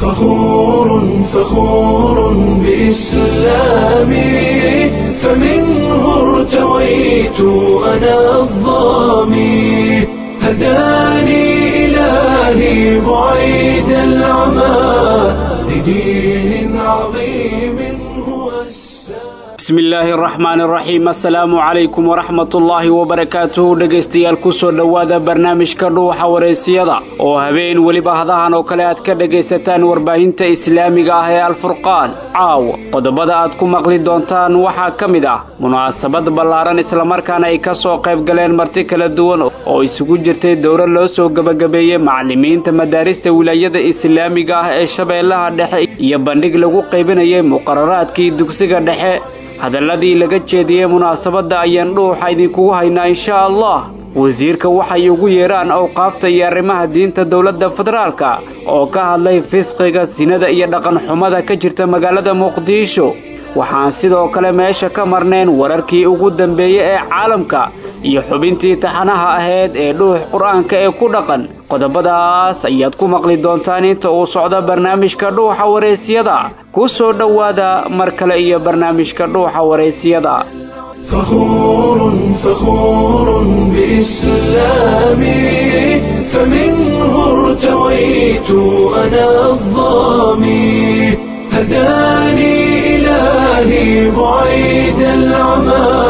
فخور فخور بإسلامي فمنه ارتويت أنا الظامي هداني إلهي بعيد العمى لدين عظيم هو السلام bismi illaahi araxmaani araxiim assalaamu calaykum waraxmatullaahi wabarakaatuhu dhegaystayaal kusoo dhowaada barnaamijka dhuuxa wareysiyada oo habeen weliba hadahan oo kale aad ka dhegaysataan warbaahinta islaamiga ah ee alfurqaan caawa qodobada aad ku maqli doontaan waxaa ka mid ah munaasabad ballaaran islamarkaana ay ka soo qayb galeen marti kala duwan oo isugu jirtay dowro loo soo gebagabeeyey macallimiinta madaarista wilaayada islaamiga ah ee shabeellaha dhexe iyo bandhig lagu qaybinayay muqararaadkii dugsiga dhexe hadalladii laga jeediyey munaasabadda ayaan dhuuxa idinkugu haynaa inshaa allah wasiirka waxay ugu yeedhaan awqaafta iyo arrimaha diinta dowladda federaalka oo ka hadlay fisqiga sinada iyo dhaqanxumada ka jirta magaalada muqdisho waxaan sidoo kale meesha ka marnayn wararkii ugu dambeeyey ee caalamka iyo xubintii taxanaha ahayd ee dhuux qur-aanka ee ku dhaqan qodobadaas ayaad ku maqli doontaan inta uu socdo barnaamijka dhuuxa waraysyada ku soo dhowaada mar kale iyo barnaamijka dhuuxa waraysyada فخور فخور بإسلامي فمنه ارتويت أنا الظامي هداني إلهي بعيد العمى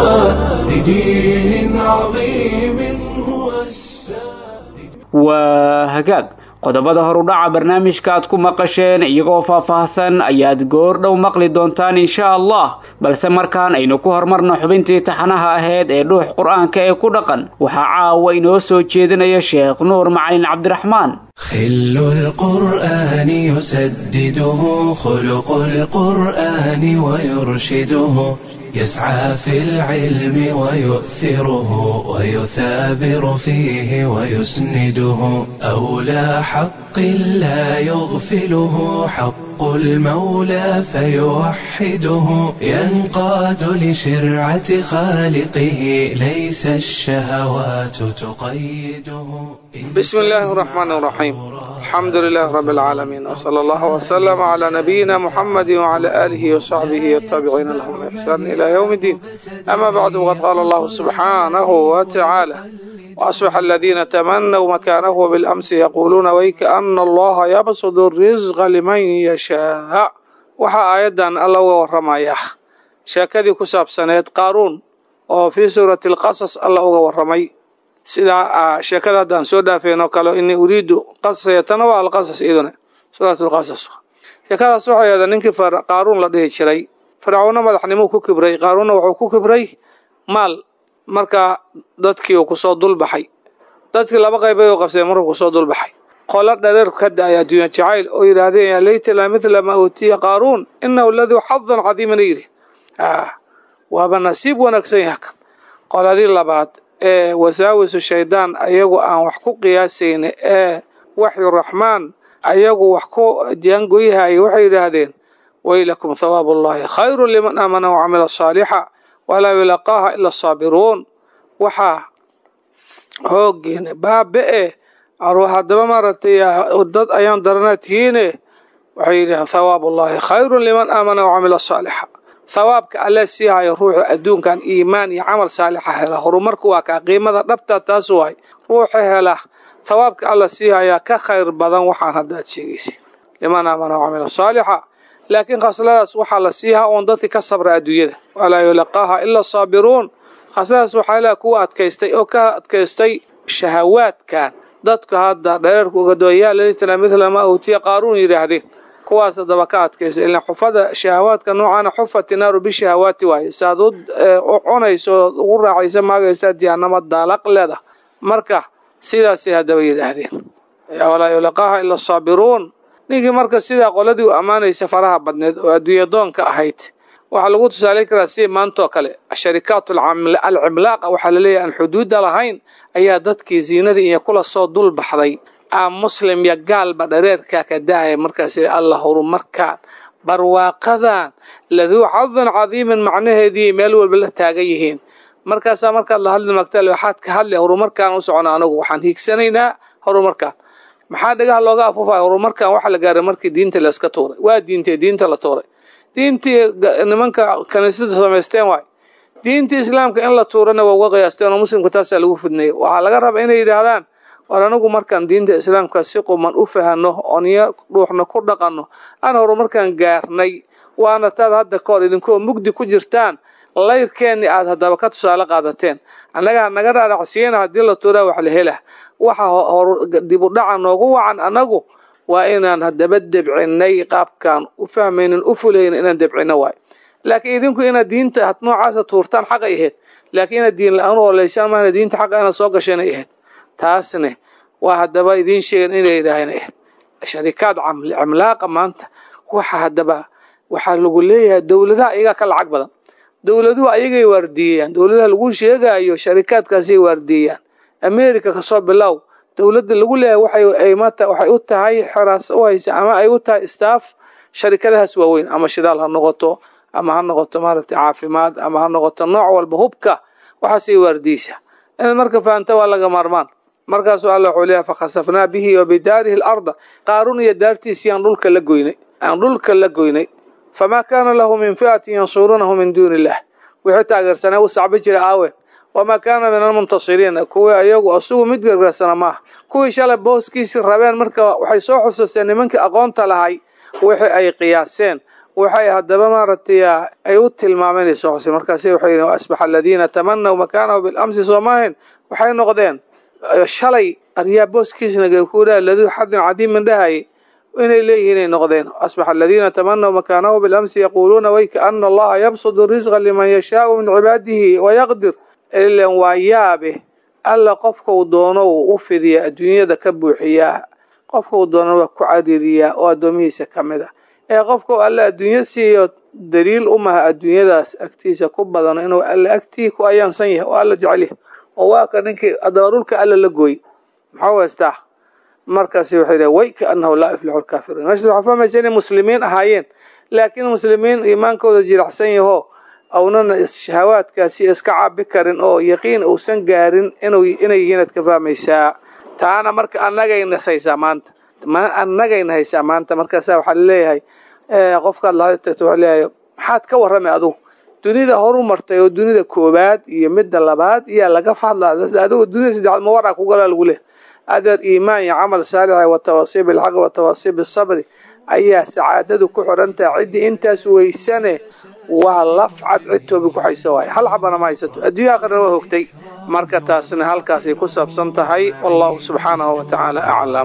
لدين عظيم هو السلام waa hagaag qodobada horudhaca barnaamijka aad ku maqasheen iyagoo faahfaahsan ayaad goor dhow maqli doontaan insha allah balse markaan aynu ku hormarno xubintii taxanaha ahayd ee dhuux qur-aanka ee ku dhaqan waxaa caawa inoo soo jeedinaya sheekh nuur macalin cabdiraxmaan خل القرآن يسدده خلق القرآن ويرشده يسعى في العلم ويؤثره ويثابر فيه ويسنده أولى حق لا يغفله حق المولى فيوحده ينقاد لشرعة خالقه ليس الشهوات تقيده بسم الله الرحمن الرحيم الحمد لله رب العالمين وصلى الله وسلم على نبينا محمد وعلى آله وصحبه والتابعين لهم بإحسان إلى يوم الدين أما بعد وقد قال الله سبحانه وتعالى وأصبح الذين تمنوا مكانه بالأمس يقولون ويك أن الله يبسط الرزق لمن يشاء waxaa aayadan alla uga waramaya sheekadii ku saabsaneed qaaruun oo fii suurati alqasas alla uga waramay sida sheekada haddaan soo dhaafeen oo kale inii uriidu qasasayatana waa alqasas iyaduna suurat lqasas sheekadaas waxay ahda ninkii qaaruun la dhihi jiray fircawna madaxnimuu ku kibray qaaruunna wuxuu ku kibray maal markaa dadkii uu kusoo dulbaxay dadkii laba qaybay u qabseen markuu kusoo dulbaxay qolo dhareerku ka da-ay adduunya jacayl oo yidhaahdeen yaa laytala midla maa uutiya qaaruun inahu laduu xadan cadiimana yidhi waaba nasiib wanaagsan yaha kan qoladii labaad ee wasaawisu shaydaan ayagu aan wax ku qiyaasayna ee waxyu raxmaan ayagu wax ku jaangoyhaya waxay yidhaahdeen waylakum thawaabu ullahi khayru liman aamana wacamila saalixa walaa yulaqaaha ila asaabiruun waxaa hoogiina baabe-e haddaba maaragtay dad ayaan daranaa tihiine waxay yidhahdeen thawaabu ullahi khayru liman aamana wacamila saalixa thawaabka alle sii hayo ruuxu adduunkan iimaan iyo camal saalixa hela horumarku waa kaa qiimada dhabtaa taas waay ruuxa hela thawaabka alla sii hayaa ka khayr badan waxaan haddaad sheegaysa liman aamana wacamila saalixa laakiin khasladaas waxaa la siihaa oon dadki ka sabra adduunyada walaa yulaqaaha ila asaabiruun khasladaas waxaa leha kuwa adkaystay oo ka adkaystay shahawaadkan dadku hadda dhareerku ugadooyaa lalitna midla maa uutiya qaaruun yidhaahdeen kuwaas haddaba ka adkaysa ilan xufada shahawaadka noocaana xufati naaru bishahawaati waaye saaad u cunayso ood ugu raaxaysa maagaysaa diyaanama daalaq leeda marka sidaasay haddaba yidhaahdeen walaa yulaqaaha ila asaabiruun ninkii marka sidaa qoladii u ammaanaysa faraha badneed oo adduunya doonka ahayd waxaa lagu tusaalayn karaa si maantoo kale sharikaat alcimlaaqa waxaa laleeyahay aan xuduudda lahayn ayaa dadkii ziinadii iyo kula soo dul baxday aa muslim iyo gaalba dhareerkaa ka daaya markaas alla horumarkaan barwaaqadan laduu xadin cadiimin macnaheedii meel walba la taagan yihiin markaasaa markaad la hadli magta waxaad ka hadli horumarkaan u socona anagu waxaan hiigsanaynaa horumarkaan maxaa dhagaha looga afuufaya horumarkan waxa la gaaray markii diinta la iska tuuray waa diintee diinta la tuuray diintii nimanka kaniisada samaysteen waay diintii islaamka in la tuurana waa uga qiyaasteen oo muslimka taasaa lagu fidneeyey waxaa laga rabaa inay yidhaahdaan war anagu markaan diinta islaamka si quman u fahano ooniyo dhuuxna ku dhaqanno aan horumarkaan gaarnay waana taad hadda ka hor idinkoo mugdi ku jirtaan layrkeenni aad haddaba ka tusaale qaadateen annaga naga dhaadhacsiiyana haddii la tuuraa wax la hela waxa dib u dhaca noogu wacan annagu waa inaan haddaba debcinay qaabkaan u fahmaynin u fulaynin inaan debcino waayo laakiin idinku inaad diinta noocaasa tuurtaan xaqay ahayd laakiin inaad diin la-aan u oleysaan maana diinta xaqa inaad soo gasheenay ahayd taasne waa haddaba idiin sheegan inay yidhaaheen ahayd sharikaad cimlaaqa maanta waxa haddaba waxaa lagu leeyahay dowladaha ayagaa ka lacag badan dowladuhu ayagay waardiiyeyaan dowladaha lagu sheegayo sharikaadkaasay waardiiyeyaan america kasoo bilow dowladda lagu leeyahay waxay u tahay xeraas u haysa ama ay u tahay staff sharikadahaas waaweyn ama shidaal ha noqoto ama ha noqoto maaragtay caafimaad ama ha noqoto nooc walba hubka waxaasay waardiyeysaa inaad marka fahanta waa laga maarmaan markaasuu alla wuxuu leeyahay fakhasafnaa bihi wa bidaarihi alarda qaarun iyo daartiisii aan dhulka la goynay aan dhulka la goynay famaa kaana lahu min fi'atin yansuruunahu min duuni illah wixii taageersanaa u sacbi jira aawen wamaa kaana min almuntasiriin kuwii ayagu asugu mid gargaarsana maaha kuwii shalay booskiisii rabeen marka waxay soo xusuusteen nimankii aqoonta lahay wixii ay qiyaaseen waxay haddaba maaragtay ay u tilmaameen ay soo xuseen markaasi waxay yidhi asbaxa aladiina tamanaw makaanahu bilamsi soo maahayn waxay noqdeen shalay aryaa booskiisna kuulaa laduu xadin cadiimin dhahayay inay leeyihiin ay noqdeen asbaxa aladiina tamanaw makaanahu bilamsi yaquuluuna wayka ana allaha yabsudu risqa liman yashaau min cibaadihi wayaqdir ilan waa yaabe alla qofkau doono uu u fidiya adduunyada ka buuxiyaa qofkau doono waa ku cariiriyaa oo addoomihiisa ka mid ah ee qofkau alla adduunyo siiyo daliil u maha adduunyadaas agtiisa ku badano inuu alla agtii ku ayaansan yahay oo alla jecel yahay oo waa ka ninkii adaba dhulka alla la gooy maxaa weystaa markaasi waxay dhahay way kaanahu laa yuflixu lkaafiruun meeshaas waxaa fahmaysa inay muslimiin ahaayeen laakiin muslimiin iimaankooda jiracsan yaho awnana shahawaadkaasi iska cabi karin oo yaqiin uusan gaarin inay yihiin aad ka fahmaysaa taana marka annagayna haysaa maanta annagayna haysaa maanta markaasa waxaa laleeyahay qofkaad lahada tagto waxaa leeyahay maxaad ka warramay adugu dunida horu martay oo dunida koowaad iyo midda labaad iyaa laga fadlaa adigu dunida saddexaad mawaraa kugalaa lagu leehay adeer iimaan iyo camal saalixa watawasiib bilxaqi watawasiib bisabri ayaa sacaadadu ku xirantahay ciddii intaas weysane waa lafcad cid toobi ku hayso waay hal xabana ma haysato adduunya aqrina waa hogtay marka taasna halkaasay ku saabsan tahay wallahu subxaanahu wa tacaala aclam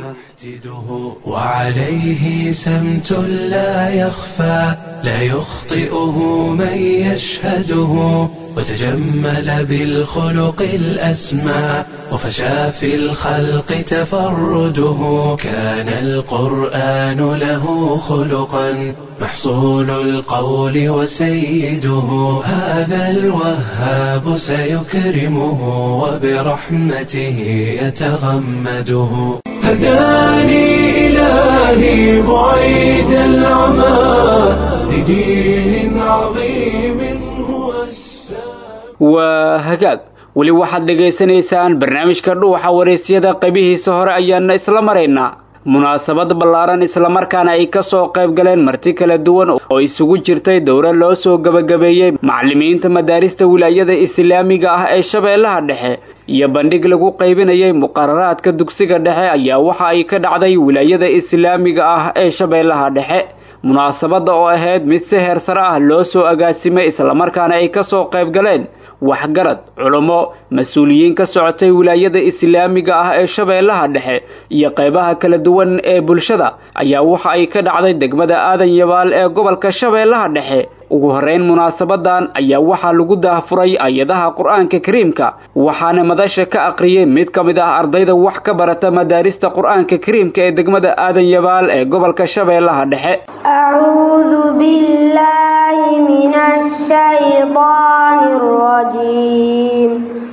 وعليه سمت لا يخفى لا يخطئه من يشهده وتجمل بالخلق الأسمى وفشى في الخلق تفرده كان القرآن له خلقا محصول القول وسيده هذا الوهاب سيكرمه وبرحمته يتغمده هداني إلهي بعيد العمى لدين عظيم هو السلام waa hagaag weli waxaad dhegaysanaysaan barnaamijka dhuuxa waraysyada qaybihiisa hore ayaana isla maraynaa munaasabad ballaaran islamarkaana ay ka soo qayb galeen marti kala duwan oo isugu jirtay dowra loo soo gebagabeeyey macallimiinta madaarista wilaayada islaamiga ah ee shabeellaha dhexe iyo bandhig lagu qaybinayay muqararaadka dugsiga dhexe ayaa waxa ay ka dhacday wilaayada islaamiga ah ee shabeellaha dhexe munaasabadda oo ahayd mid si heer sare ah loo soo agaasimay islamarkaana ay ka soo qayb galeen waxgarad culummo mas-uuliyiin ka socotay wilaayada islaamiga ah ee shabeellaha dhexe iyo qaybaha kala duwan ee bulshada ayaa waxa ay ka dhacday degmada aadan yabaal ee gobolka shabeellaha dhexe ugu horrayn munaasabadan ayaa waxaa lagu daahfuray ayadaha qur-aanka kariimka waxaana madasha ka aqriyey mid ka mid ah ardayda wax ka barata madaarista qur-aanka kariimka ee degmada aadan yabaal ee gobolka shabeellaha dhexe أعوذ بالله من الشيطان الرجيم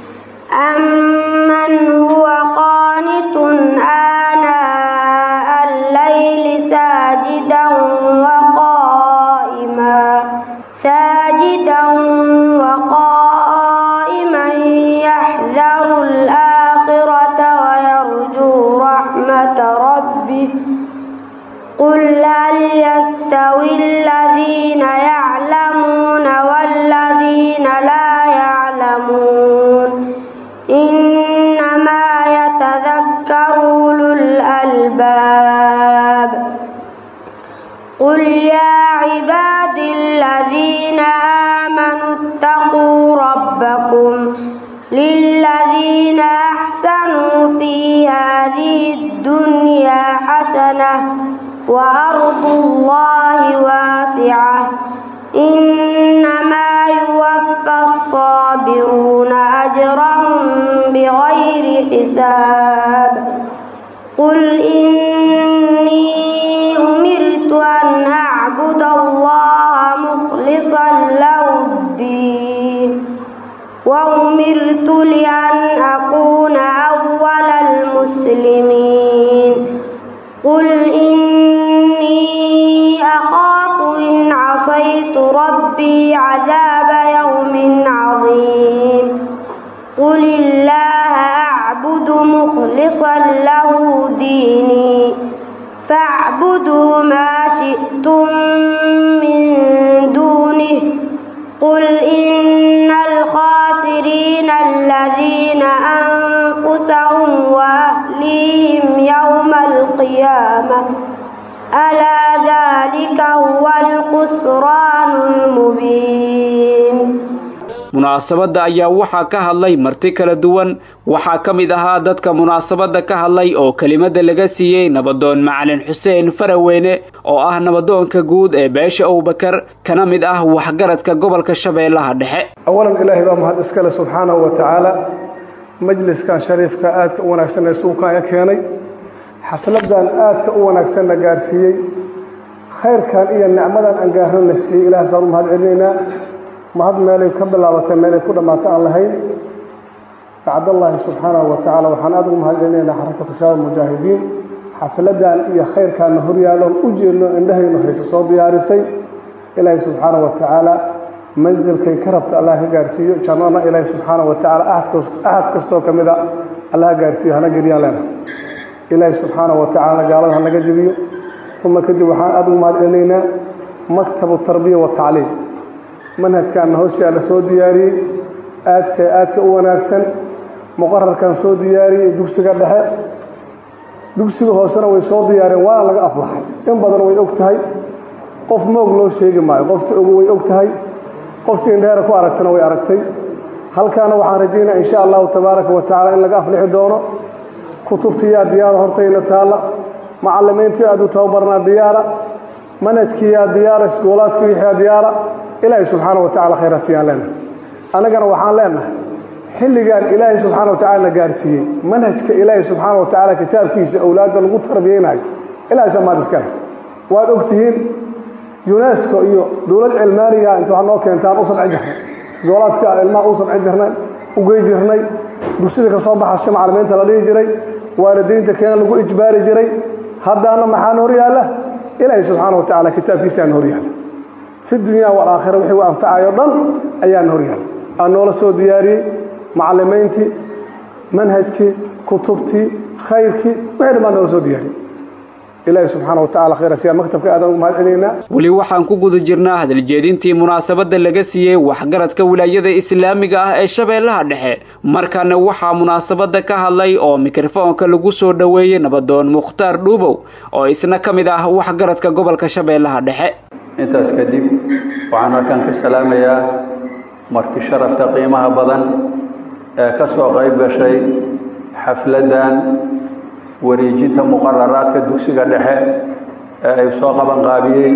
أمن هو قانت آناء الليل ساجدا وقائما ساجدا وقائما يحذر الآخرة ويرجو رحمة ربه هل يستوي الذين يعلمون والذين لا يعلمون إنما يتذكر أولو الألباب قل يا عباد الذين آمنوا اتقوا ربكم للذين أحسنوا في هذه الدنيا حسنة وأرض الله واسعة إنما يوفى الصابرون أجرهم بغير حساب قل إني أمرت أن أعبد الله مخلصا له الدين وأمرت لأن أكون أول المسلمين قل إني أخاف إن عصيت ربي عذاب يوم عظيم قل الله أعبد مخلصا له ديني فاعبدوا ما شئتم من دونه قل إن الخاسرين الذين أنفسهم وأهليهم يوم القيامة ألا ذلك هو الخسران المبين munaasabadda ayaa waxaa ka hadlay marti kala duwan waxaa ka mid ahaa dadka munaasabadda ka hadlay oo kelimada laga siiyey nabadoon macalin xuseen faraweyne oo ah nabadoonka guud ee beesha abubakar kana mid ah waxgaradka gobolka shabeellaha dhexe awalan ilaahay baa mahad iskale subxaanahu wa tacaala majliskan shariifka aadka u wanaagsan ee suukaanya keenay xafladan aadka u wanaagsanna gaarsiiyey khayrkan iyo nicmadan aan gaarana siiyey ilahaas baan u mahad celinaynaa mahad meelay ka bilaabatay meelay ku dhammaata aan lahayn bacdallaahi subxaanahu wa tacaala waxaan aad ugu mahad celinaynaa xarakatu shabaab mujaahidiin xafladan iyo khayrkaanna horyaalloon u jeedno indhahaynu hayso soo diyaarisay ilaahay subxaanahu wa tacaala mansilkay ka rabta allah ka gaarsiiyo jannana ilaahay subxaanahu wa tacaala ahad kastoo ka mid a allah ha gaarsiiyo hana geliyaan leena ilaahay subxaanahu wa tacaalana gaalada hanaga jebiyo uma kadib waxaan aad ugu mahad celinaynaa maktabu tarbiya watacliim manhajkaanna hoshaa la soo diyaariyey aadka aadka u wanaagsan muqararkan soo diyaariyey dugsiga dhexe dugsiga hoosena way soo diyaareen waana laga aflaxay in badan way og tahay qof moog loo sheegi maayo qoftii ogu way og tahay qoftii indheera ku aragtana way aragtay halkaana waxaan rajaynaa insha allahu tabaaraka wa tacala in laga aflixi doono kutubtiyaa diyaara hortayna taalla macalimiintii aad u tababarnaa diyaara manhajkiiyaa diyaara iskuulaadkii wixiyaa diyaara ilaahay subxaana wa tacala khayraatiyaan leenahay annagana waxaan leenahay xilligan ilaahay subxaana wa tacala na gaarsiiyey manhajka ilaahay subxaana wa tacaala kitaabkiisa awlaadda lagu tarbiyeynayo ilahay samaad iskale waad og tihiin yunesko iyo dowlad cilmaaniga inta wax noo keentaan u sabci jirnay isgoolaadka ilmaha u sabci jirnay u gey jirnay dugsida ka soo baxasha macalimiinta la dhihi jiray waalidiinta keena lagu ijbaari jiray haddaana maxaan hor yaalla ilaahay subxaana wa tacala kitaabkiisaan hor yaalla fi dunya walaakhira wixii u anfacayo dhan ayaana hor yaalla aan noola soo diyaariyey macalimiintii manhajkii kutubtii khayrkii wixii dhan baan noola soo diyaariyey ilaahay subxaana wa tacala khayra siyaa maktabka aadan ugu mahad celinaynaa weli waxaan ku guda jirnaa hadaljeedintii munaasabadda laga siiyey waxgaradka wilaayada islaamiga ah ee shabeellaha dhexe markaana waxaa munaasabadda ka hadlay oo mikrofoonka lagu soo dhoweeyey nabadoon mukhtaar dhuubow oo isna ka mid ah waxgaradka gobolka shabeellaha dhexe intaas kadib waxaan halkan ka salaamayaa marti sharafta qiimaha badan ee ka soo qayb gashay xafladdan wareejinta muqararaadka dugsiga dhexe ee ay soo qaban qaabiyey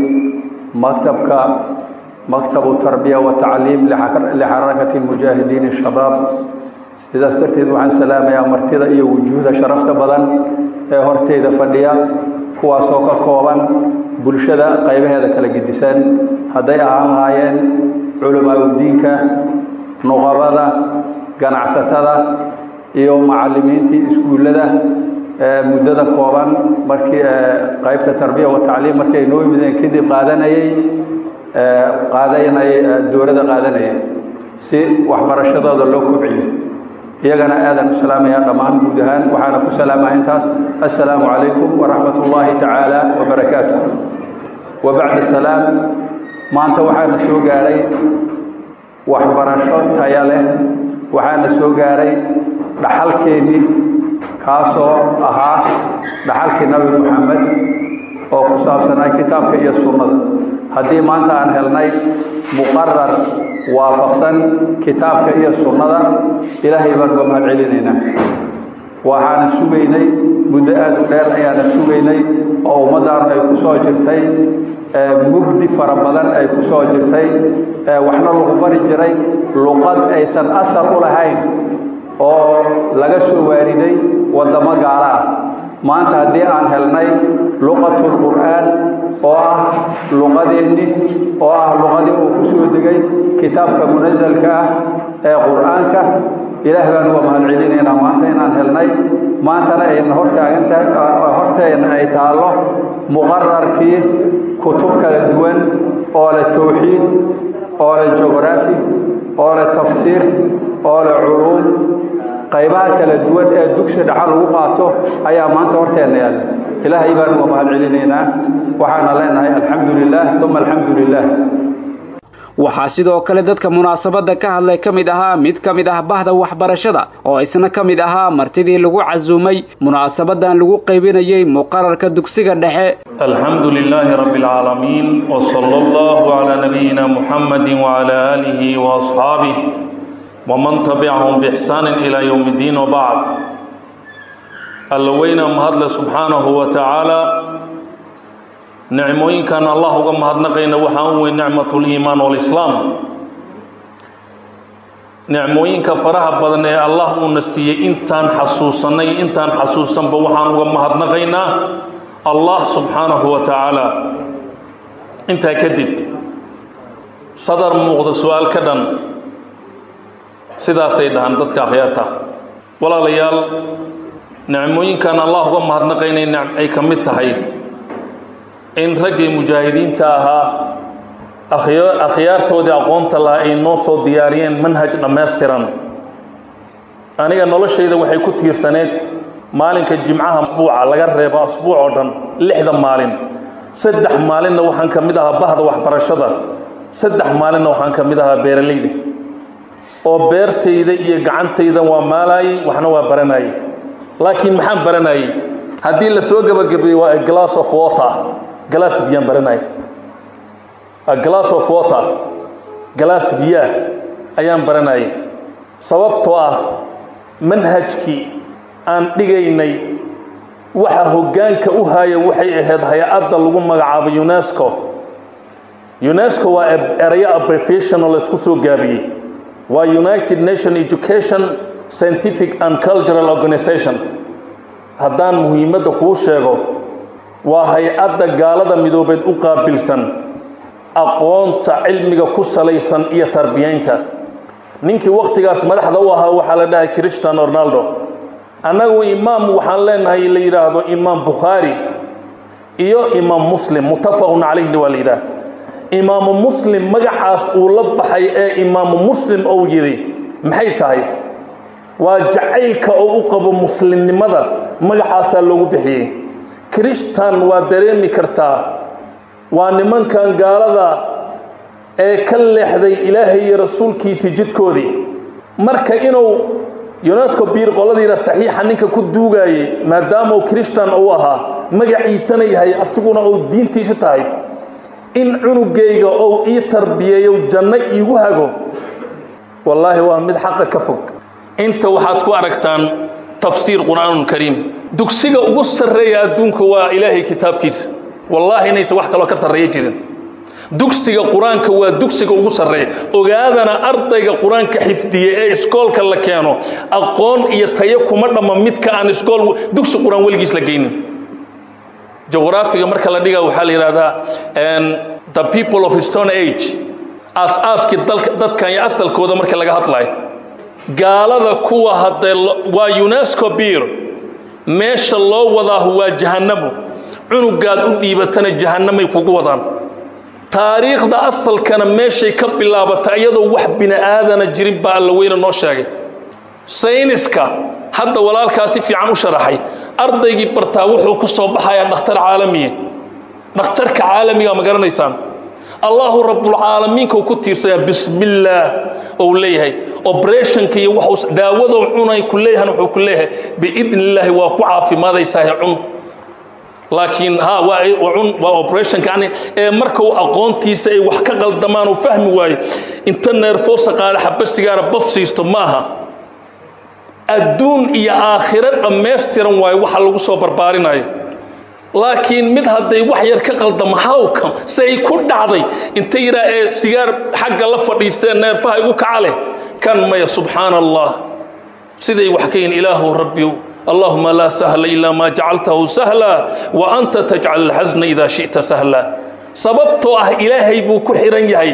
maktabka maktabu tarbiya wa tacliim lixarakati mujaahidiin shabaab sidaas darteed waxaan salaamayaa martida iyo wujuuhda sharafta badan ee horteyda fadhiya kuwaasoo ka kooban bulshada qaybaheeda kala gedisan hadday ahaan lahaayeen culamaauddiinka nuqabada ganacsatada iyo macallimiintii iskuullada muddada kooban markii qaybta tarbiya wa tacliim markii ay noo yimideen kadib qaadanayey qaadanayay dowladda qaadanayay si waxbarashadooda loo kobciyo iyagana aadaan u salaamayaa dhammaan guud ahaan waxaana ku salaamaya intaas assalaamu calaykum waraxmat ullaahi tacaala wabarakaatu wa bacda salaam maanta waxaana soo gaaray waxbarasho taya leh waxaana soo gaaray dhaxalkeennii kaasoo ahaa dhaxalkii nabi moxamed oo ku saabsanaa kitaabka iyo sunnada haddii maanta aan helnay muqarar waafaqsan kitaabka iyo sunnada ilaahay baan uga mahad celinaynaa waxaana sugaynay muddo aad u dheer ayaana sugaynay oo ummaddaanu ay ku soo jirtay mugdi fara badan ay ku soo jirtay waxna lagu bari jiray luqad aysan asal u lahayn oo laga soo waariday waddamo gaala ah maanta haddii aan helnay luqatul qur'aan oo ah luqadeennii oo ah luqadii uu ku soo degay kitaabka munasalka ah ee qur'aanka ilaah baan uga mahad celinaynaa maanta inaan helnay maantana ayna hortaagantahay horteena ay taallo muqararkii kutub kala duwan oo leh tawxiid oo leh jugraafi oo leh tafsiir oo leh culuum qaybaha kala duwan ee dugsi dhaxal lagu qaato ayaa maanta horteenna yaalla ilaahay baan uga mahad celinaynaa waxaana leenahay alxamdu lilah uma alxamdu lilah waxaa sidoo kale dadka munaasabadda ka hadlay ka mid ahaa mid ka mid ah bahda waxbarashada oo isna ka mid ahaa martidii lagu casuumay munaasabadan lagu qaybinayay muqararka dugsiga dhexe alxamdu lilaahi rabbi alcaalamiin wsala allahu calaa nabiyina muxamadi wcala aalihi waasxaabih waman tabicahum biixsaanin ilaa yowmi ddiin wabacd alla weyna mahadle subxaanahu wa tacaala nicmooyinkan allah uga mahadnaqayna waxaa u weyn nicmatuliimaan walislaam nicmooyinka faraha badan ee allah uuna siiyey intaan xasuusanay intaan xasuusanba waxaan uga mahadnaqaynaa allah subxaanahu wa tacaala intaa kadib sadar muuqda su-aal ka dhan sidaasay dhahaan dadka akhyaarta walaalayaal nicmooyinkan allah uga mahadnaqaynay ay ka mid tahay in raggii mujaahidiinta ahaa akhyaartoodii aqoonta lahaa ay noo soo diyaariyeen manhaj dhammaystiran aniga noloshayda waxay ku tiirsaneed maalinka jimcaha asbuuca laga reebo asbuuc oo dhan lixda maalin saddex maalinna waxaan ka mid ahaa bahda waxbarashada saddex maalinna waxaan ka mid ahaa beeralayda oo beertayda iyo gacantayda waa maalaayey waxna waa baranayey laakiin maxaan baranayey haddii la soo gebagabeeyey waa a glass of water galaas biyaan baranaya a glass of water galaas biyaah ayaan baranayay sababtoo ah manhajkii aan dhigaynay waxa hoggaanka u haya waxay ahayd hay-adda lagu magacaabo unesco unesco waa erayo abbreviation oo laysku soo gaabiyey waa united nation education scientific and cultural organization haddaan muhiimadda kuu sheego waa hay-adda gaalada midoobeed u qaabilsan aqoonta cilmiga ku salaysan iyo tarbiyaynta ninkii wakhtigaas madaxda u ahaa waxaa la dhahay christiano ronaldo annagu imaam waxaan leenahay la yidhaahdo imaam bukhaari iyo imaam muslim muttafaqun calayhni waa la yidhaah imaamu muslim magacaas uu la baxay ee imaamu muslim ou yidhi maxay tahay waa jacaylka oo u qabo muslimnimada magacaasaa loogu bixiyey kristan waa dareemi kartaa waa nimankan gaalada ee ka leexday ilaahay iyo rasuulkiisii jidkoodii marka inuu unesco biir qoladiina saxiixa ninka ku duugaayey maadaama uu kristan uu ahaa magaciisana yahay asiguna uu diintiisa tahay in cunugayga ou ii tarbiyeeyo janno iigu hago wallaahi waa mid xaqa ka fog inta waxaad ku aragtaan tafsiir qur'aanun kariim dugsiga ugu sarreeya adduunka waa ilaahay kitaabkiisa wallaahi inaysan wax kaloo ka sarreeya jirin dugsiga qur-aanka waa dugsiga ugu sarreeya ogaadana ardayga qur-aanka xifdiye ee iskoolka la keeno aqoon iyo tayo kuma dhamma midka aan iskool dugsi qur-aan weligiis la geynin juqraafiga marka la dhiga waxaa la yidhahdaa the people of stone age aas-aaskii dadkan iyo asalkooda marka laga hadlayo gaalada kuwa haddee waa unesco biir meesha loo wadaahu waa jahannamo cunugaad u dhiibatana jahannamay kugu wadaan taariikhda asalkana meeshay ka bilaabata iyadoo wax bini aadana jirin baa alla weyne noo sheegay sayniska hadda walaalkaa si fiican u sharaxay ardaygii bartaa wuxuu ku soo baxayaa dhakhtar caalamiya dhakhtarka caalamiga ma garanaysaan allahu rabbulcaalamiinka ku tiirsayaa bismillaah ou leeyahay operationka iyo wax daawadou cunay ku leeyahan wuxuu ku leeyahay biidni illaahi waa ku caafimaadaysaah cun laakiin ha waa cun waa operationka yani ee marka uu aqoontiisa ay wax ka qaldamaan uu fahmi waayo inta neerfoosa qaada xaba sigaara baf siisto maaha adduun iyo aakhiro dhammaystiran waayo waxa lagu soo barbaarinayo laakiin mid hadday wax yar ka qaldamo hawka say ku dhacday inta yidhaa ee sigaar xagga la fadhiisteen neerfaha igu kaca leh kan maya subxaana allah siday wax ka yihin ilaahu rabbiyow allahuma laa sahla ilaa maa jacaltahu sahla wa anta tajcal alxasna idaa shi'ta sahla sababtoo ah ilaahay buu ku xihan yahay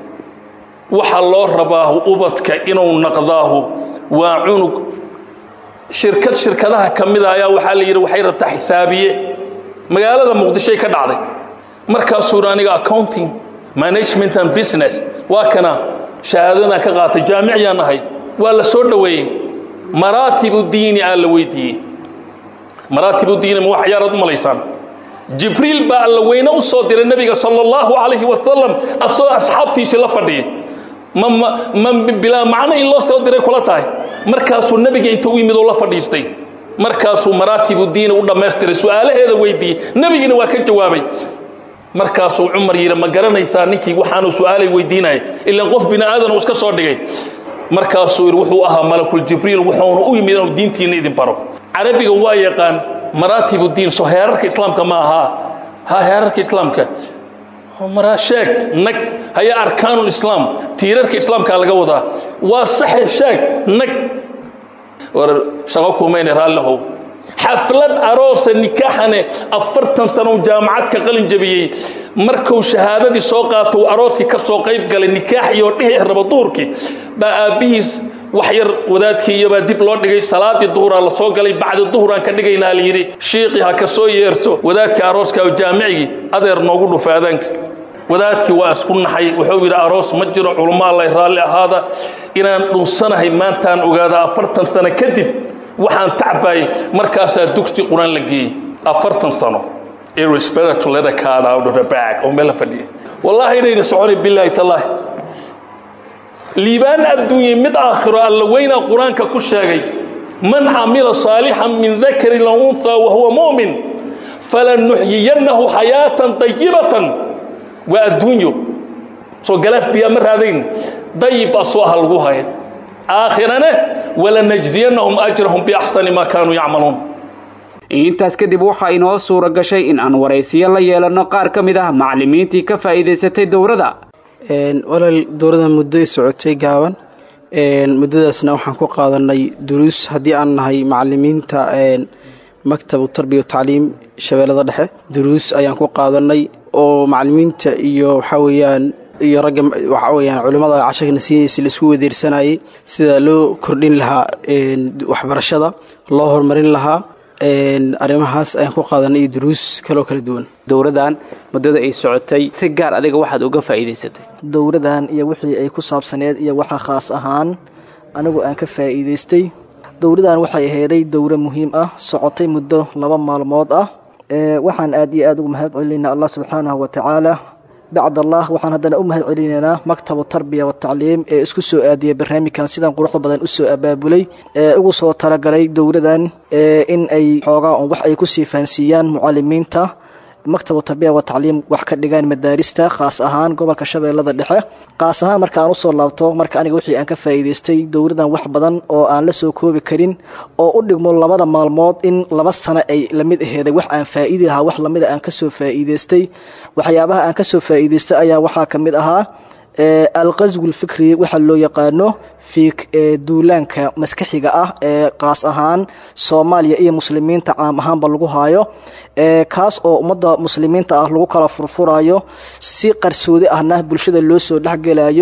waxa loo rabaahu ubadka inuu naqdaahu waa cunug shirkad shirkadaha ka mida ayaa waxaa la yidhi waxay rabtaa xisaabiye magaalada muqdishoy ka dhacday markaasuu yidhi aniga accounting management and business waa kana shahaadadan ka qaatay jaamiciyaan ahay waa la soo dhoweeyey maraatibu diini aa la weydiiyey maraatibu diini ma wax yaaraad u malaysaan jibriil baa alla weyne u soo diray nebiga sala allahu calayhi wasalam asagoo asxaabtiisii la fadhiyay ma ma ma bilaa macno in loo soo diray kula tahay markaasuu nebiga inta u yimid oo la fadhiistay markaasuu maraatibu diini u dhammaystiray su-aalaheeda weydiiyey nebigiina waa ka jawaabay markaasuu cumar yidhi ma garanaysaa ninkii waxaanuu su-aalay weydiinaya ilaan qof bini aadan uu iska soo dhigay markaasuu yidhi wuxuu ahaa malakuljibriil wuxuuna u yimid inuu diintiina idin baro carabiga waa yaqaan maraatibu diin soo heerarka islaamka ma ahaa ha heerarka islaamka maraa sheeg nag haya arkaanulislaam tiirarka islaamkaa laga wadaa waa saxe sheeg nag war shaqo kumayna raallihow xaflad aroosa nikaaxane afartan sano jaamacad ka qalin jabiyey markuu shahaadadii soo qaato uu arooskii ka soo qayb galay nikaax iyo dhihi rabo duhurkii baa aabbihiis wax yar wadaadkii iyobaa dib loo dhigay salaadii duhuraa la soo galay bacdi duhuraan ka dhigaynaa la yidhi shiiqii ha ka soo yeerto wadaadkii arooska oo jaamicigii adeer noogu dhufa adaanka wadaadkii waa isku naxay wuxuu yidhi aroos ma jiro culummo allay raalli ahaada inaan dhunsanahay maantaan ogaada afartan sano kadib waxaan tacbaayay markaasaa dugsi qur-aan la geeyey afartan sano irrespect to let a card out of the bag oo meel la fadhiya wallaahi inayna soconay bilaahi tallaahi liibaan adduunye mid aakhiro alla weynaa qur-aanka ku sheegay man camila saalixan min dakarin la unhaa wa huwa mu'min falanuxyiyannahu xayaatan dayibatan waa adduunyo soo galaaf biyaa ma raadayn dayib asoo aha lagu haya aakhirane walanajziyannahum ajrahum biaxsani maa kaanuu yacmaluun intaas kadib waxaa inoo suura gashay in aan waraysiyo la yeelanno qaar ka mid ah macallimiintii ka faa'iidaysatay dowladda walaal dowladda muddoy socotay gaaban muddadaasna waxaan ku qaadanay duruus haddii aan nahay macallimiinta maktabu tarbiya tacliim shabeellada dhexe duruus ayaan ku qaadanay oo macallimiinta iyo waxaa weeyaan iyo ragga waxaa weyaan culimmada casharkana siinaysa laisku wadeersanayay sida loo kordhin lahaa waxbarashada loo horumarin lahaa arrimahaas ayaan ku qaadanay iyo duruus kaloo kala duwan dowladdan muddada ay socotay si gaar adiga waxaad uga faa'iidaysatay dowladdan iyo wixii ay ku saabsaneed iyo waxa khaas ahaan anigu aan ka faa'iidaystay dowladdan waxay aheeday dowro muhiim ah socotay muddo laba maalmood ah waxaan aad iyo aad ugu mahad celinaynaa allah subxaanahu wa tacaala bacd allah waxaan haddana u mahad celinaynaa maktabu tarbiya watacliim ee isku soo aadiyay barnaamijkan sidan quruxda badan usoo abaabulay ee ugu soo talagalay dowladan in ay xoogaa un wax ay kusii fahansiiyaan mucalimiinta maktabu tarbiya wa tacliim wax ka dhigaan madaarista khaas ahaan gobolka shabeellada dhexe khaas ahaan marka aan usoo laabto marka aniga wixii aan ka faa'iidaystay dowladan wax badan oo aan la soo koobi karin oo u dhigmo labada maalmood in laba sano ay lamid aheeday wax aan faa'iidi lahaa wax lamida aan kasoo faa'iidaystay waxyaabaha aan kasoo faa'iidaystay ayaa waxaa ka mid ahaa alqaswu lfikri waxa loo yaqaano fi duulaanka maskaxiga ah ee kaas ahaan soomaaliya iyo muslimiinta caam ahaanba lagu haayo kaas oo ummadda muslimiinta ah lagu kala furfurayo si qarsoodi ahna bulshada loo soo dhexgelayo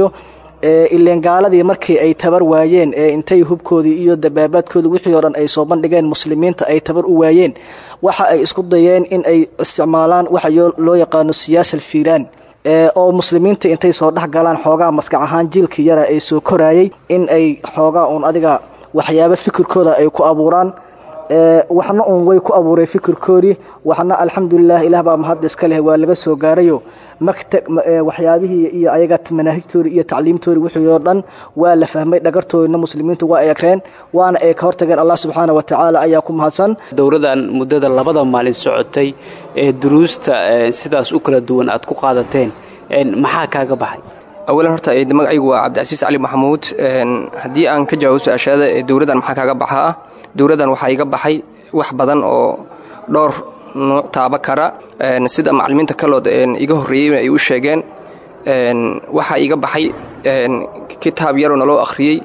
ileen gaaladii markii ay tabar waayeen ee intay hubkoodii iyo dabaabaadkoodii wixii oo dhan ay soo bandhigeen muslimiinta ay tabar u waayeen waxa ay isku dayeen in ay isticmaalaan waxa loo yaqaano siyaasa alfiiraan oo muslimiinta intay soo dhex galaan xoogaa maskax ahaan jiilkii yara ay soo koraayay in ay xoogaa uun adiga waxyaabo fikirkooda ay ku abuuraan waxna uun way ku abuuray fikirkoodii waxna alxamdulilah ilaah baa mahad iska leh waa laga soo gaarayo makta waxyaabihii iyo ayaga manaahijtoodii iyo tacliimtoodii wixii oo dhan waa la fahmay dhagartoodina muslimiintu waa ay akreen waana ay ka hortageen allah subxaana wa tacaala ayaa ku mahadsan dowladan muddada labada maalin socotay ee duruusta sidaas u kala duwan aad ku qaadateen maxaa kaaga baxay awalan horta magacaygu waa cabdicasiis cali maxamuud haddii aan ka jawaabo su-aashaada dowladdan maxaa kaaga baxaa dowladdan waxaa iga baxay wax badan oo dhowr nuuc taaba kara sida macalimiinta kalood iga horreeyey ay u sheegeen waxaa iga baxay kitaab yaroo naloo akhriyey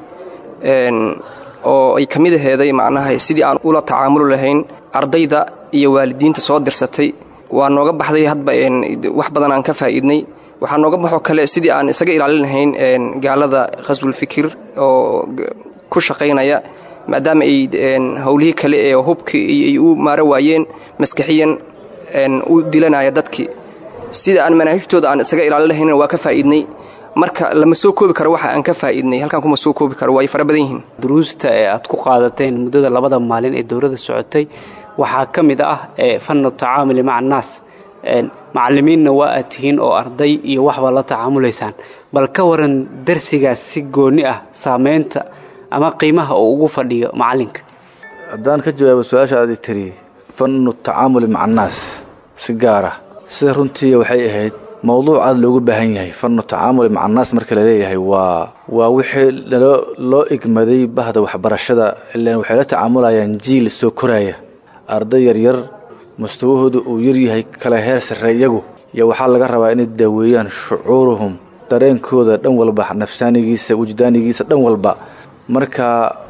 oo ay ka mid aheeday macnaha sidii aan ula tacaamuli lahayn ardayda iyo waalidiinta soo dirsatay waa nooga baxday hadba wax badan aan ka faa'iidnay waxaa nooga baxoo kale sidii aan isaga ilaalin lahayn gaalada khaswulfikir oo ku shaqaynaya maadaama ay howlihii kale ee hubkii ay u maaro waayeen maskaxiyan u dilanaya dadkii sida aan manaahijtooda aan isaga ilaalin lahaynin waa ka faa'iidnay marka lama soo koobi karo waxa aan ka faa'iidnay halkan kuma soo koobi karo waa ay fara badan yihiin duruusta ee aad ku qaadateen muddada labada maalin ee dowladda socotay waxaa ka mid ah fannu tacaamuli maca annaas macallimiinna waa aad tihiin oo arday iyo waxba la tacaamulaysaan bal ka waran darsigaas si goonni ah saamaynta ama qiimaha uu ugu fadhiyo macallinka haddaan ka jawaabo su-aasha aad i tiri fannu tacaamuli maca annaas si gaara sida runtii waxay ahayd mowduuc aad loogu baahan yahay fannu tacaamuli maca annaas marka laleeyahay waa waa wixii loo igmaday bahda waxbarashada ilaan waxay la tacaamulayaan jiil soo koraaya arday yaryar mustawahooda uu yaryahay kala heer sarre iyagu iyo waxaa laga rabaa inay daaweeyaan shucuuruhum dareenkooda dhan walba nafsaanigiisa wujdaanigiisa dhan walba marka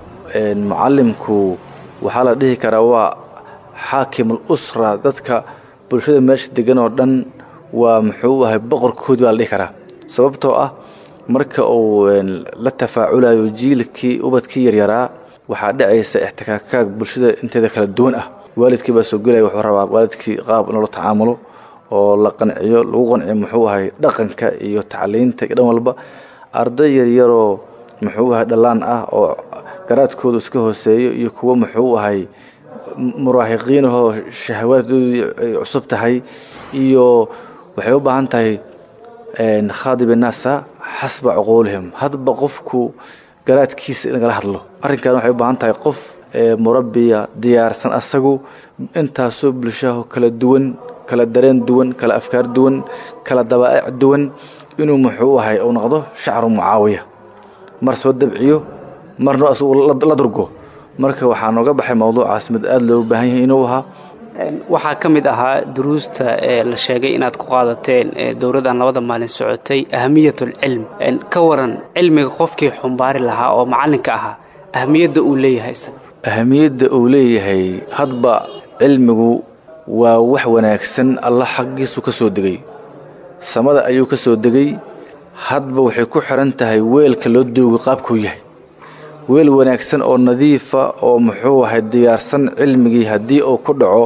mucallimku waxaa la dhihi karaa waa xaakimul usra dadka bulshada meesha degan oo dhan waa muxuu ahay boqorkoodii baa la dhihi karaa sababtoo ah marka uu la tafaaculayo jiilkii ubadkii yaryaraa waxaa dhacaysa ixtikaakaag bulshada inteeda kala duwan ah waalidkii baa soo gelaya wuxuu rabaa waalidkii qaab in loola tacaamulo oo la qanciyo lagu qanciyo muxuu ahay dhaqanka iyo tacliinta iyo dhan walba arday yaryaroo muxuu ahay dhallaan ah oo garaadkoodu iska hooseeyo iyo kuwo muxuu ahay muraahiqiinahoo shahawaaddoodii ay cusub tahay iyo waxay u baahan tahay khaadibi naasa xasba cuquulihim hadba qofku garaadkiisa in lagala hadlo arrinkan waxay u baahan tahay qof murabbiya diyaarsan asagu intaasoo bulshaho kala duwan kala dareen duwan kala afkaar duwan kala dabaa'ic duwan inuu muxuu ahay uu noqdo shacru mucaawiya mar soo dabciyo marna asagu la durgo marka waxaa nooga baxay mowduucaas mid aada loogu baahan yahay inuu ahaa waxaa ka mid ahaa duruusta ee la sheegay inaad ku qaadateen dowladdan labada maalin socotay ahamiyatul-cilm ka waran cilmiga qofkii xumbaari lahaa oo macallinka ahaa ahamiyadda uu leeyahay isaga ahamiyadda uu leeyahay hadba cilmigu waa wax wanaagsan alla xaggiisu ka soo degay samada ayuu ka soo degay hadba waxay ku xihan tahay weelka loo doogo qaabkuu yahay weel wanaagsan oo nadiifa oo muxuu ahay diyaarsan cilmigii haddii uu ku dhaco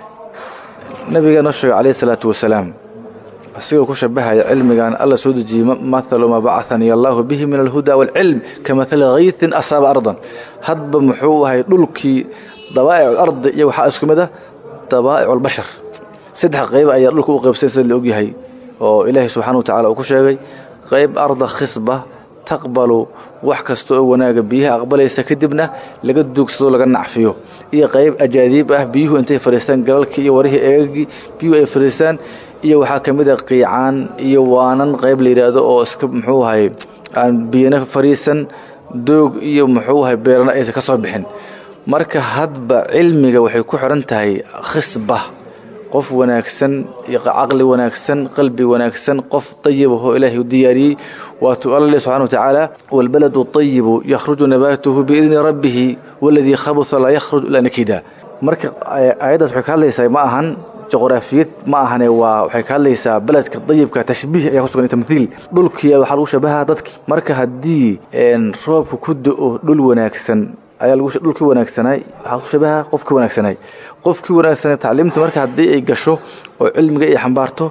nabiga noo sheegay calayhi salaatu wasalaam asigoo ku shabahaya cilmigan alla soo dejiyey mathalu maa bacahanii allaahu bihi min alhuda waalcilm ka mathali haytin asaaba ardan hadba muxuu ahay dhulkii dabaa'ic ardi iyo waxaa isku mid ah dabaa'ic albashar saddex qayb ayaa dhulka u qaybsan sida la ogyahay oo ilaahay subxana wa tacala uu ku sheegay qayb arda khisba taqbalu wax kasta oo wanaaga biyaha aqbalaysa kadibna laga duugsado laga nacfiyo iyo qayb ajaadiib ah biyuhu intay fadhiistaan galalkii iyo warihii eegagii biyuhu ay fadhiistaan iyo waxaa ka mid a qiicaan iyo waanan qayb la yidhaahdo oo iska muxuu ahay aan biyana fadhiisan doog iyo muxuu ahay beerana aysan ka soo bixin marka hadba cilmiga waxay ku xidhan tahay khisba qof wanaagsan iyo caqli wanaagsan qalbi wanaagsan qof dayibahoo ilaahay u diyaariyey waatuu alla leh subxana wa tacaala waalbaladu ayibu yakhruju nabaatuhu biidni rabbihi waladii khabusa laa yakhruj ilaa nakida marka aayaddaas waxay ka hadlaysaa ma ahan juqraafiyad ma ahane waa waxay ka hadlaysaa beledka dayibka tashbiih ayaa kusugan tamhiil dhulkiya waxaa lagu shabahaa dadki marka haddii roobka ku do-o dhul wanaagsan ayaa dhulkii wanaagsanay waxaa ku shabaha qofkii wanaagsanay qofkii wanaagsanay tacliimta marka haddii ay gasho oo cilmiga ay xambaarto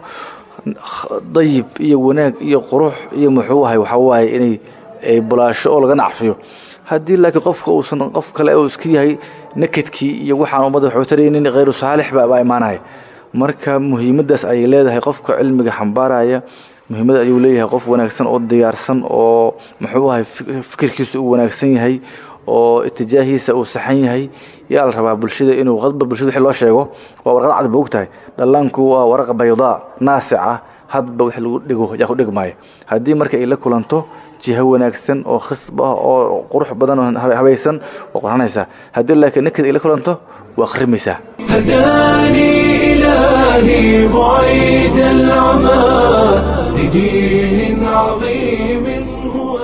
dayib iyo wanaag iyo qurux iyo muxuu ahay waxaa waaye inay ay bulaasho oo laga nacfiyo haddii laakiin qofka uusan qof kale uu iska yahay nakedkii iyo waxaan ummadda waxuu taraynin khayru saalix ba baa imaanaya marka muhiimaddaas ayay leedahay qofka cilmiga xambaaraya muhiimad ayuu leeyahay qof wanaagsan oo diyaarsan oo muxuu ahay fikirkiisa uu wanaagsan yahay oo itijaahiisa uu saxan yahay yaa la rabaa bulshada inuu hadba bulshada wixii loo sheego waa warqad cad ba ogtahay dhallaanku waa waraq baydaa naasica hadba wix lagu dhigo yaa ku dhigmaayo haddii marka ay la kulanto jiho wanaagsan oo khisb ah oo qurux badan oo habaysan waa qoranaysaa haddii laakiin naked ay la kulanto waa khrimaysaa هداني إلهي بعيد العمى لدين عظيم هو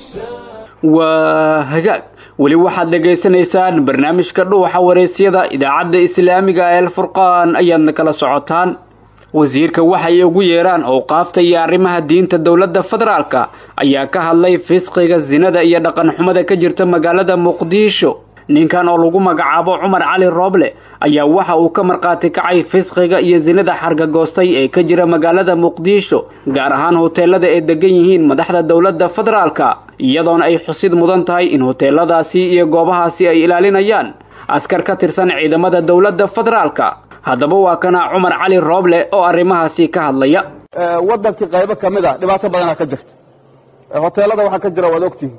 waa hagaag weli waxaad dhagaysanaysaan barnaamijka dhuuxa wareysyada idaacadda islaamiga ee alfurqaan ayaadna kala socotaan wasiirka waxay ugu yeeraan owqaafta iyo arrimaha diinta dowladda federaalka ayaa ka hadlay fisqiga sinada iyo dhaqanxumada ka jirta magaalada muqdisho ninkan oo lagu magacaabo cumar cali rooble ayaa waxa uu ka markhaati kacay fisqiga iyo sinada xargagoostay ee ka jira magaalada muqdisho gaar ahaan hoteelada ay degan yihiin madaxda dowladda federaalka iyadoona ay xusid mudan tahay in hoteeladaasi iyo goobahaasi ay ilaalinayaan askar ka tirsan ciidamada dowladda federaalka haddaba waa kana cumar cali rooble oo arrimahaasi ka hadlaya waddankii qaybo ka mid a dhibaato badanaa ka jirta hoteelada waxaa ka jira waad ogtihin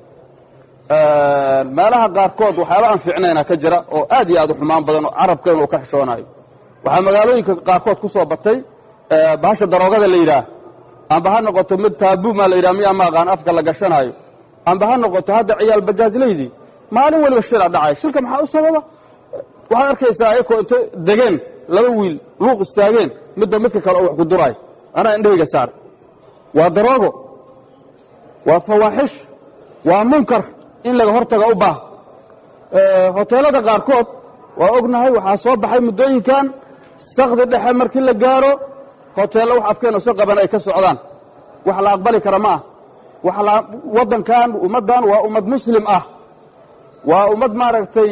meelaha qaarkood waxyaaba aan fiicnayna ka jira oo aad iyo aad u xumaan badan oo carabkeenu uu ka xishoonayo waxaa magaalooyinka qaarkood ku soo batay bahasha daroogada la yidhaah amba ha noqoto mid taabuumaa la yidhah miyaa ma aqaan afka la gashanaayo amba ha noqoto hadda ciyaal bajaajlaydii maalin weliba shila dhacay shilka maxaa u sababa waxaad arkaysaa ayakoo inta degeen laba wiil luuq istaageen midba midka kale oo wax ku duraayo anaa indhahayga saar waa daroogo waa fawaaxish waa munkar in laga hortaga u baah hoteelada qaarkood waa ognahay waxaa soo baxay muddooyinkan sakdi dhexe markii la gaaro hoteello wax afkeena soo qaban ay ka socdaan wax la aqbali kara ma ah waddankan ummaddan waa ummad muslim ah waa ummad maaragtay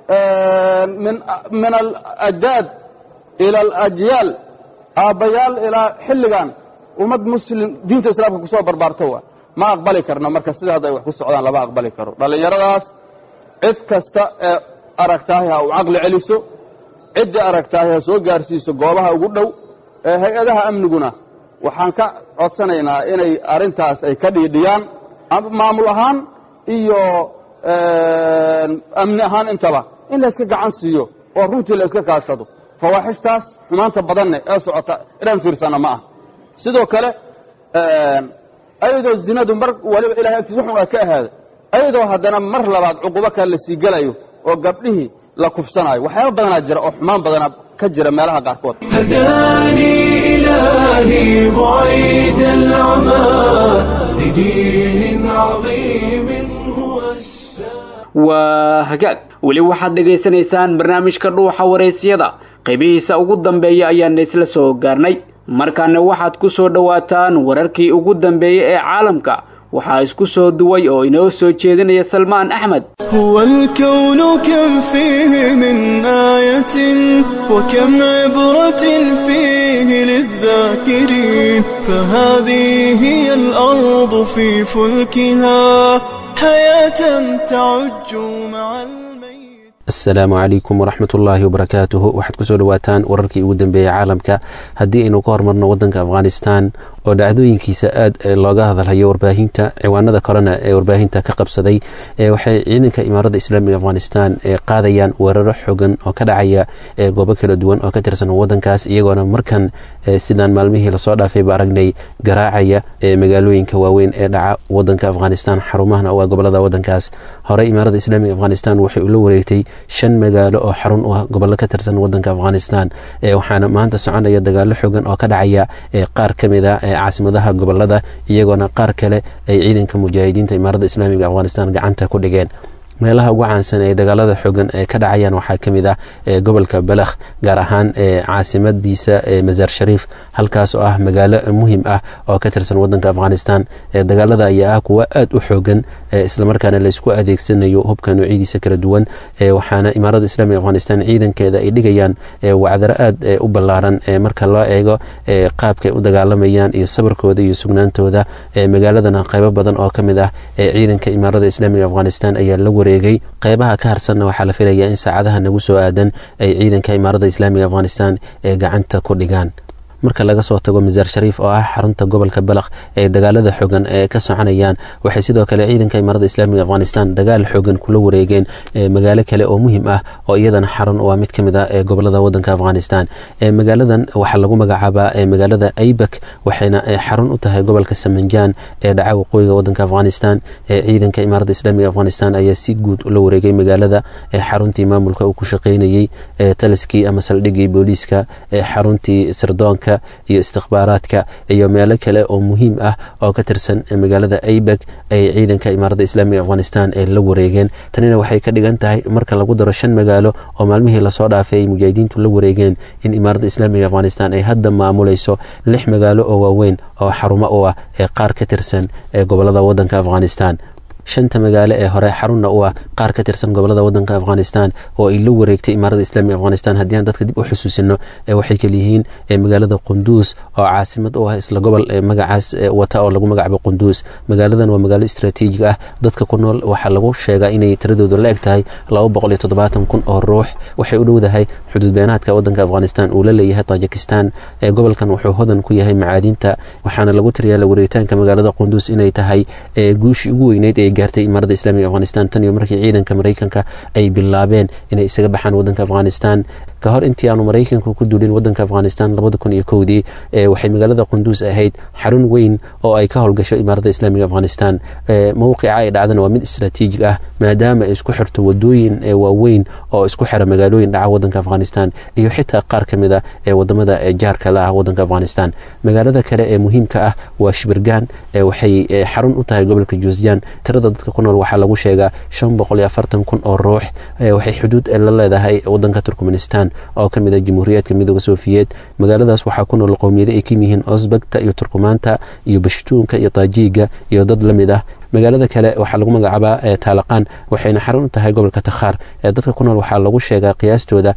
min alajdaad ila alajyaal aabbayaal ilaa xilligan ummad muslim diinta islaamka ku soo barbaarto waa ma aqbali karno marka sida hadda ay wax ku socdaan lama aqbali karo dhallinyaradaas cid kasta ee aragtaahi ha u caqli celiso ciddii aragtaahi ha soo gaarsiiso goobaha ugu dhow ee hay-adaha amniguna waxaan ka codsanaynaa inay arrintaas ay ka dhiidhiyaan maamul ahaan iyo amni ahaan intaba in layska gacan siiyo oo runtii la iska kaashado fawaaxishtaas xumaanta badanne ee socota inaan fiirsanno ma ah sidoo kale ayadoo zinadu mar waliba ilahay agtiis waxun a ka ahaada ayadoo haddana mar labaad cuqubo kale la sii gelayo oo gabdhihii la kufsanaayo waxyaaba badanaa jira oo xumaan badanaa ka jira meelaha qaarkood هداني إلهي بعيد العمى لدين عظيم هو waa hagaag weli waxaad dhegaysanaysaan barnaamijka dhuuxa waraysyada qaybihiisa ugu dambeeya ayaana isla soo gaarnay markaana waxaad ku soo dhowaataan wararkii ugu dambeeyey ee caalamka waxaa isku soo duway oo inoo soo jeedinaya salmaan axmed هو الكون كم فيه من آية وكم عبرة فيه للذاكرين فهذه هي الأرض في فلكها حياة تعج مع asalaamu calaykum waraxmat ullaahi wabarakaatuhu waxaad kusoo dhawaataan wararkii ugu dambeeyey caalamka haddii aynu ka hormarno wadanka afghanistan oo dhacdooyinkiisa aad looga hadalhayo warbaahinta ciwaanada korena ee warbaahinta ka qabsaday waxay ciidanka imaaradda islaamiga afghanistan qaadayaan weeraro xogan oo ka dhacaya goobo kala duwan oo ka tirsan wadankaas iyagoona markan sidaan maalmihii lasoo dhaafayba aragnay garaacaya magaalooyinka waaweyn ee dhaca wadanka afghanistan xarumahana waa gobolada wadankaas horey imaaradda islaamiga afghanistan waxay ula wareegtay shan magaalo oo xarun u ah gobollo ka tirsan wadanka afghanistan waxaana maanta soconaya dagaalo xogan oo ka dhacaya qaar ka mid a caasimadaha gobolada iyagoona qaar kale ay ciidanka mujaahidiinta imaaradda islaamiga afghanistan gacanta ku dhigeen meelaha ugu caansan ee dagaalada xogan ee ka dhacayaan waxaa ka mid ah gobolka balakh gaar ahaan caasimadiisa masaar shariif halkaas oo ah magaalo muhim ah oo ka tirsan wadanka afghanistan dagaalada ayaa ah kuwa aad u xoogan islamarkaana laysku adeegsanayo hubka noocyadiisa kala duwan waxaana imaaradda islamiga afghanistan ciidankeeda ay dhigayaan wacdaro aad u ballaaran marka loo eego qaabkay u dagaalamayaan iyo sabarkooda iyo sugnaantooda magaaladana qaybo badan oo ka mid ah ciidanka imaaradda islamiga afghanistan ayaa la wareegay qeybaha ka harsanna waxaa la filayaa in saacadaha nagu soo aadan ay ciidanka imaaradda islaamiga afghanistan ee gacanta ku dhigaan marka laga soo tago masaar shariif oo ah xarunta gobolka balakh ee dagaalada xogan ee ka soconayaan waxay sidoo kale ciidanka imaarada islaamiga afghanistan dagaal xogan kula wareegeen magaalo kale oo muhiim ah oo iyadana xarun waa mid ka mid ah ee gobolada wadanka afghanistan magaaladan waxaa lagu magacaabaa magaalada aybak waxayna xarun u tahay gobolka samanjaan ee dhaca waqooyiga wadanka afghanistan ciidanka imaarada islaamiga afghanistan ayaa si guud ula wareegay magaalada xaruntii maamulka uu ku shaqeynayey taliskii ama saldhigii booliiska xaruntii sirdoonka iyo istikhbaaraadka iyo meelo kale oo muhiim ah oo ka tirsan magaalada aybeg ay ciidanka imaaradda islaamiga afghanistan ee la wareegeen tanina waxay ka dhigan tahay marka lagu daro shan magaalo oo maalmihii lasoo dhaafay ay mujaahidiintu la wareegeen in imaaradda islaamiga afghanistan ay hadda maamulayso lix magaalo oo waaweyn oo xarumo u ah ee qaar ka tirsan ee gobolada wadanka afghanistan shanta magaalo ee hore xarunna u ah qaar ka tirsan gobolada wadanka afghanistan oo ay la wareegtay imaaradda islaamiga afghanistan haddii aan dadka dib u xusuusino waxay kaliyihiin magaalada qunduus oo caasimad u ah isla gobol magacaas wata oo lagu magacaabo qunduus magaaladan waa magaalo istraatiijig ah dadka ku nool waxaa lagu sheegaa inay tiradoodu la eg tahay kun oo ruux waxay u dhowdahay xuduud beenaadka wadanka afghanistan uu la leeyahay tajikistan gobolkan wuxuu hodan ku yahay macaadinta waxaana lagu tiriyaa la wareegitaanka magaalada qunduus inay tahay guushii ugu weyneyd ee gaartay imaaradda islaamiga afghanistan tan iyo markii ciidanka maraykanka ay bilaabeen inay isaga baxaan wadanka afghanistan ka hor intii aanu maraykanku ku duulin wadanka afghanistan labada kun iyo kowdii waxay magaalada qunduus ahayd xarun weyn oo ay ka howlgasho imaaradda islaamiga afghanistan mowqica ay dhacdana waa mid istraatiijig ah maadaama ay isku xirto wadooyin waaweyn oo isku xira magaalooyin dhaca wadanka afghanistan iyo xitaa qaar ka mid a ee wadamada jaarka la ah wadanka afghanistan magaalada kale ee muhiimka ah waa shibirgan waxay xarun u tahay gobolka juusjan tirada dadka ku nool waxaa lagu sheegaa kun oo ruux waxay xuduud la leedahay wadanka turkmenistan oo ka mid a jamhuuriyaadka midooda sofiyeed magaaladaas waxaa ku nool qowmiyado ay ka yihiin osbagta iyo turkumaanta iyo bashtuunka iyo taajiiga iyo dad la mid ah magaalada kale waxaa lagu magacaabaa taalaqaan waxayna xarun u tahay gobolka takhaar dadka ku nool waxaa lagu sheegaa qiyaastooda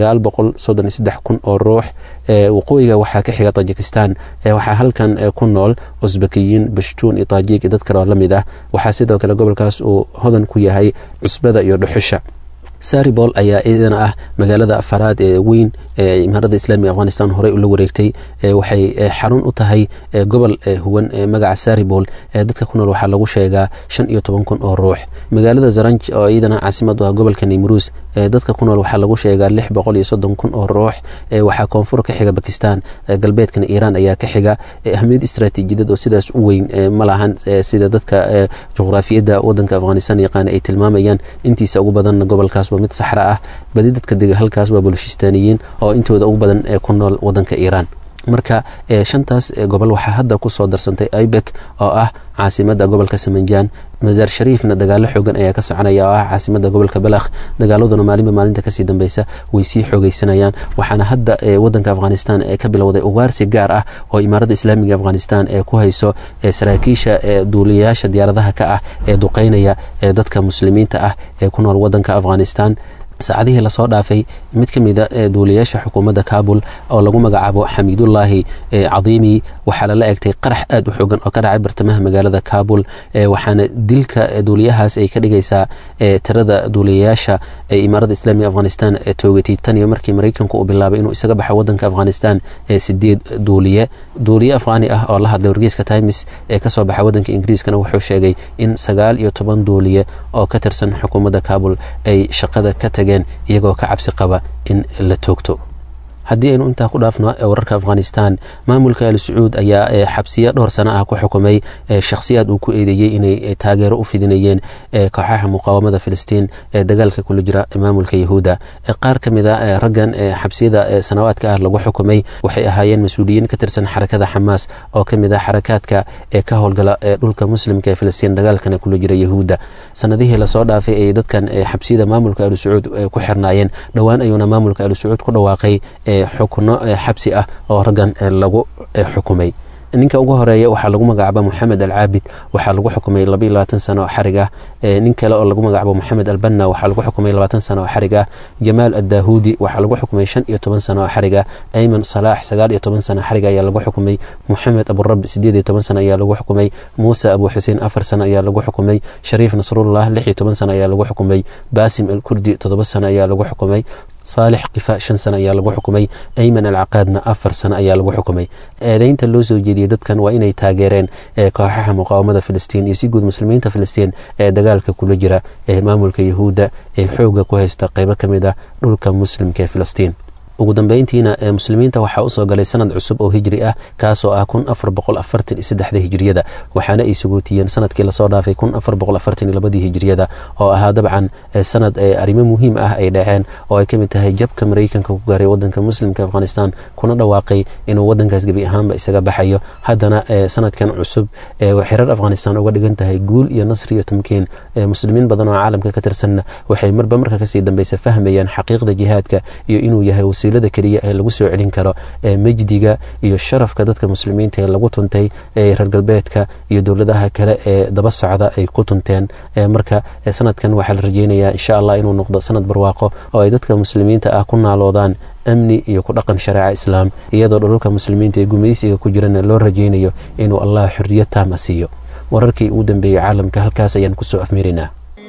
kun oo ruux waqooyiga waxaa ka xiga tajikistan waxaa halkan ku nool usbakiyiin bashtuun iyo taajiig iyo dad kale oo la mid ah waxaa sidoo kale gobolkaas uu hodan ku yahay cusbada iyo dhuxusha saribol ayaa iyadana ah magaalada afaraad ee weyn ee imaaradda islaamiga afghanistan horey ula wareegtay waxay xarun u tahay gobol huwan magaca saribol dadka ku nool waxaa lagu sheegaa shan iyo toban kun oo ruux magaalada zaranj oo iyadana caasimad u ah gobolka nimruus dadka ku nool waxaa lagu sheegaa lix boqol iyo soddon kun oo ruux waxaa koonfur ka xiga bakistan galbeedkana iiraan ayaa ka xiga ahmiyad istraatiijiyadad oo sidaas u weyn ma lahan sida dadka juqraafiyadda wadanka afghanistan yaqaana ay tilmaamayaan intiisa ugu badanna gobolkaas waa mid saxra ah badi dadka dega halkaas waa bulshistaaniyiin oo intooda ugu badan ee ku nool wadanka iiraan marka shantaas gobol waxaa hadda ku soo darsantay ibek oo ah caasimada gobolka samanjaan masaar shariifna dagaalo xoogan ayaa ka soconaya oo ah caasimada gobolka balakh dagaaladuna maalinba maalinta kasii dambeysa way sii xoogeysanayaan waxaana hadda wadanka afghanistan ka bilowday ugaarsi gaar ah oo imaaradda islaamiga afghanistan ee ku hayso saraakiisha duuliyayaasha diyaaradaha ka ah ee duqeynaya dadka muslimiinta ah ee ku nool wadanka afghanistan saacadihii lasoo dhaafay mid ka mida duuliyayaasha xukuumadda kabul oo lagu magacaabo xamiidullaahi cadiimi waxaa lala egtay qarax aad u xoogan oo ka dhacay bartamaha magaalada kabul waxaana dilka duuliyahaas ay ka dhigaysaa tirada duuliyayaasha ee imaaradda islaamiga afghanistan toogatay tan iyo markii maraykanku uu bilaabay inuu isaga baxo wadanka afghanistan sideed duuliye duuliye afghaani ah oo la hadlay wargeyska times ee kasoo baxa wadanka ingiriiskana wuxuu sheegay in sagaal iyo toban duuliye oo ka tirsan xukuumadda kabul ay shaqada ka tageen iyagoo ka cabsi qaba in la toogto haddii aynu intaa ku dhaafno wararka afghanistan maamulka al sacuud ayaa xabsiyo dhowr sano ah ku xukumay shakhsiyaad uu ku eedeeyey inay taageero u fidinayeen kooxaha muqaawamada filistiin ee dagaalka kula jira maamulka yahuudda qaar ka mid a raggan xabsiyada sanawaadka ah lagu xukumay waxay ahaayeen mas-uuliyiin ka tirsan xarakada xamaas oo ka mid ah xarakaadka ee ka howlgala dhulka muslimka ee filistiin dagaalkana kula jira yahuudda sanadihii lasoo dhaafay ay dadkan xabsiyada maamulka al sacuud ku xirnaayeen dhowaan ayuuna maamulka al sacuud ku dhawaaqay xukuno xabsi ah oo raggan lagu xukumay ninka ugu horeeya waxaa lagu magacaaba moxamed alcaabid waxaa lagu xukumay labaiyo labaatan sano oo xarig ah nin kale oo lagu magacaabo moxamed albanna waxaa lagu xukumay labaatan sano oo xarig ah jamaal addahuudi waxaa lagu xukumay shan iyo toban sano oo xarig ah ayman salaax sagaal iyo toban sano xarig ayaa lagu xukumay moxamed aburabi sideed iyo toban sano ayaa lagu xukumay muuse abu xuseen afar sano ayaa lagu xukumay shariif nasrullah lix iyo toban sano ayaa lagu xukumay baasim alkurdi toddoba sano ayaa lagu xukumay saalix kifa shan sano ayaa lagu xukumay ayman alcaqaadna afar sano ayaa lagu xukumay eedeynta loo soo jeediyey dadkan waa inay taageereen kooxaha muqaawamada filistiin iyo si guud muslimiinta filistiin ee dagaalka kula jira ee maamulka yahuudda ee xoogga ku haysta qeybo ka mid ah dhulka muslimka ee filistiin ugu dambeyntiina muslimiinta waxaa usoo galay sanad cusub oo hijri ah kaasoo ah kun afar boqol afartan iyo saddexda hijriyada waxaana ay sugootiyeen sanadkii lasoo dhaafay kun afar boqol afartan iyo labadii hijriyada oo ahaa dabcan sanad arrimo muhiim ah ay dhaceen oo ay ka mid tahay jabka maraykanka ku gaaray wadanka muslimka afghanistan kuna dhawaaqay inuu wadankaas gebi ahaanba isaga baxayo haddana sanadkan cusub xirar afghanistan uga dhigan tahay guul iyo nasri iyo tamkiin muslimiin badan oo caalamka ka tirsanna waxay marba marka kasii dambeysa fahmayaan xaqiiqda jihaadka iyo inuu yahay wasiilada keliya ee lagu soo celin karo mejdiga iyo sharafka dadka muslimiinta ee lagu tuntay reer galbeedka iyo dowladaha kale ee daba socda ay ku tunteen marka sanadkan waxaa la rajeynayaa insha allah inuu noqdo sanad barwaaqo oo ay dadka muslimiinta ah ku naaloodaan amni iyo ku dhaqan shareeca islaam iyadoo dhulalka muslimiinta ee gumaysiga ku jirana loo rajeynayo inuu allah xorriyad taama siiyo wararkii ugu dambeeyey caalamka halkaas ayaan kusoo afmeeraynaa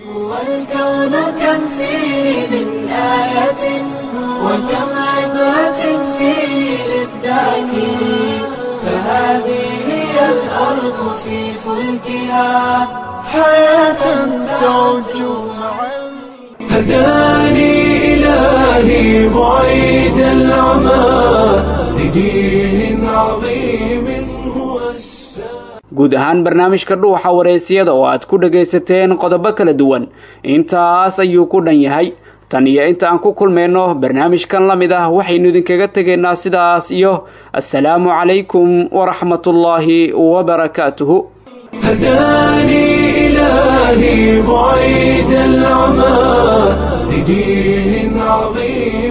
وكم عبرة فيه للذاكرين فهذه هي الأرض في فلكها حياة تعج هداني إلهي بعيد العمى لدين عظيم هو guud ahaan barnaamijka dhuuxa wareysiyada oo aad ku dhagaysateen qodobo kala duwan intaas ayuu ku dhan yahay tan iyo inta aan ku kulmayno barnaamijkan la mid ah waxaynu idinkaga tegaynaa sidaas iyo assalaamu calaykum waraxmatullaahi wabarakaatuhu هداني إلهي بعيد العمى لدين عظيم